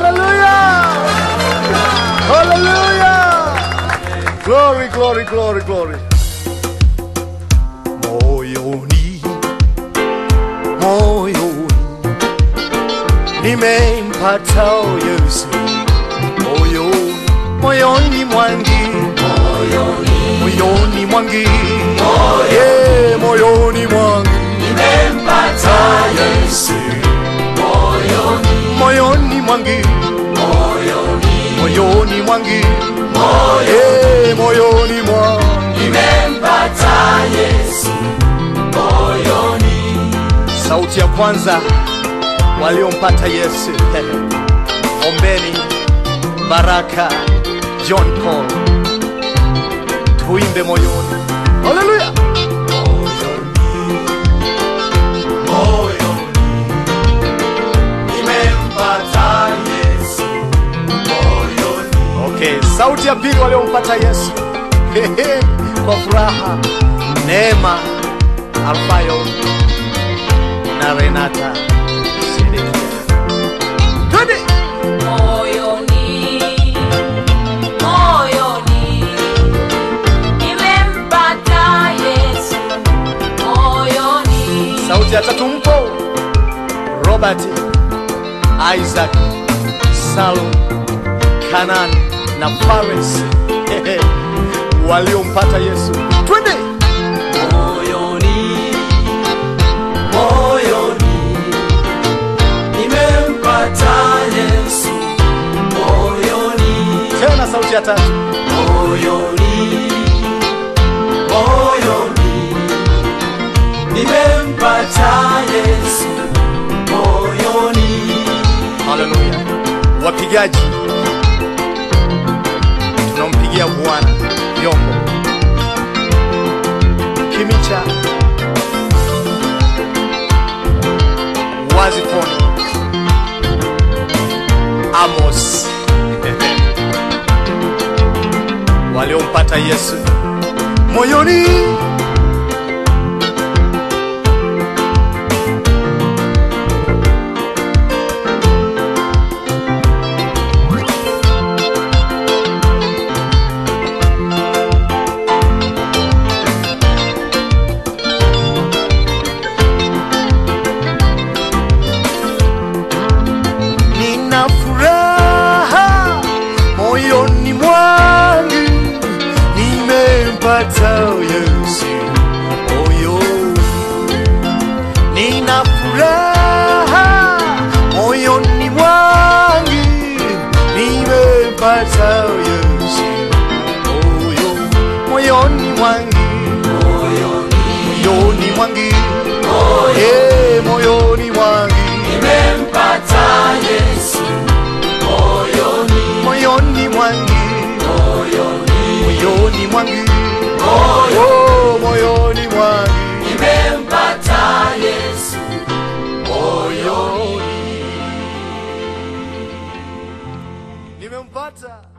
Hallelujah! Hallelujah! Glory, glory, glory, glory. Moyoni, moyoni, nimempata Yesu. Moyoni, moyoni mwangi, moyoni mwangi, yeah, moyoni mwangi, nimempata Yesu. Moyoni mwangi, moyoni mwangi, yeah, moyoni mwangi. sauti ya kwanza waliompata Yesu. Ombeni Baraka John Paul, tuimbe moyoni. Haleluya! Okay, sauti ya pili waliompata Yesu Hehe, kwa furaha, Neema Alfayo na Renata Sedekia. Twende! Moyoni, moyoni, nimempata Yesu. Moyoni, Sauti ya tatu mpo Robert, Isaac, Salum, Kanan na Fares Hehe, waliompata Yesu. Twende! moyoni moyoni nimempata Yesu moyoni Tena sauti ya tatu. moyoni moyoni nimempata Yesu moyoni Haleluya. Wapigaji, tunampigia Bwana vyombo. Kimicha, Wazifoni, Amos waliompata Yesu moyoni. Nina furaha moyoni mwangu, nimempata Yesu moyoni. Nina furaha moyoni mwangu, nimempata Yesu moyoni, moyoni mwangu, moyoni mwangu, eh, moyoni mwangu nimempata Yesu moyoni moyoni mwangu moyoni mwangu moyo oh, moyoni mwangu nimempata Yesu moyoni nimempata